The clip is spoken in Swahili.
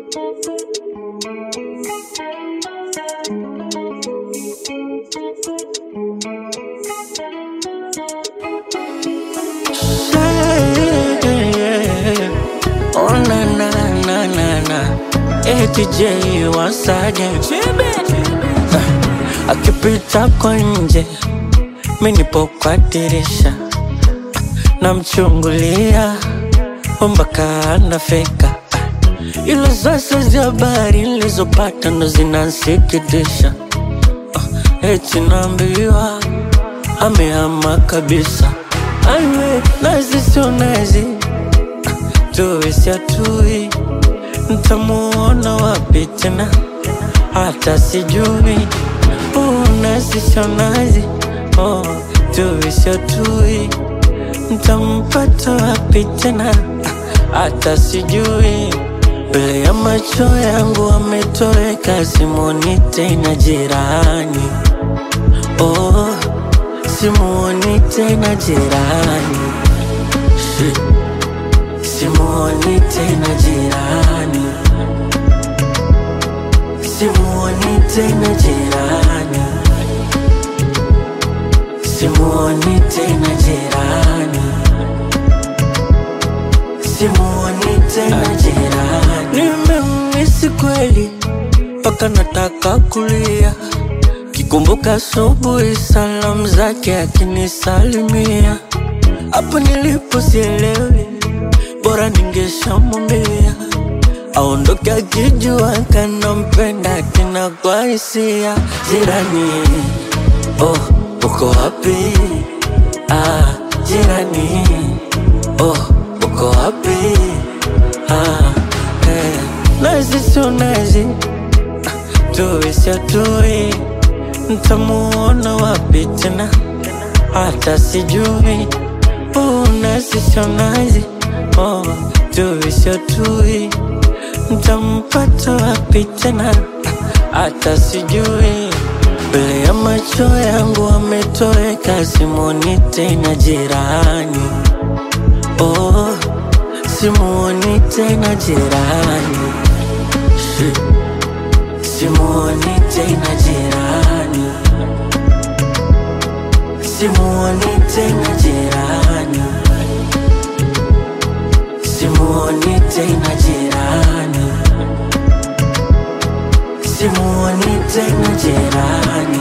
Yeah. Oh na na na na na ATJ once again Ah, akipita kwa nje mi nipo kwa dirisha namchungulia mpaka anafika ila sasa za habari nilizopata ndo zinansikitisha Ah, eti naambiwa amehama kabisa aiwe nazi sio nazi tuwe siatui ntamuona wapi tena hata sijui oh, nazi sio nazi oh, tuwe siatui ntampata wapi tena hata sijui mbele ya macho yangu ametoweka simoni tena jirani oh, simuoni tena jirani Shit. simuoni tena jirani simuoni tena jirani simuoni tena jirani simuoni tena jirani nimemisi kweli mpaka nataka kulia kikumbuka asubuhi salamu zake akinisalimia hapo nilipo sielewi bora ningeshamwambia aondoke akijua kanampenda kina kwa hisia jirani oh uko wapi ah jirani oh uko wapi ah eh. nazi sio nazi tuwe sio tuwe ntamuona wapi tena hata sijui oh, nazi sio nazi oh, tuwe sio tui ntampata wapi tena hata sijui mbele ya macho yangu ametoweka simoni tena jirani oh, simuoni tena jirani Shit. simuoni tena jirani simuoni tena jirani simuoni tena jirani simuoni tena jirani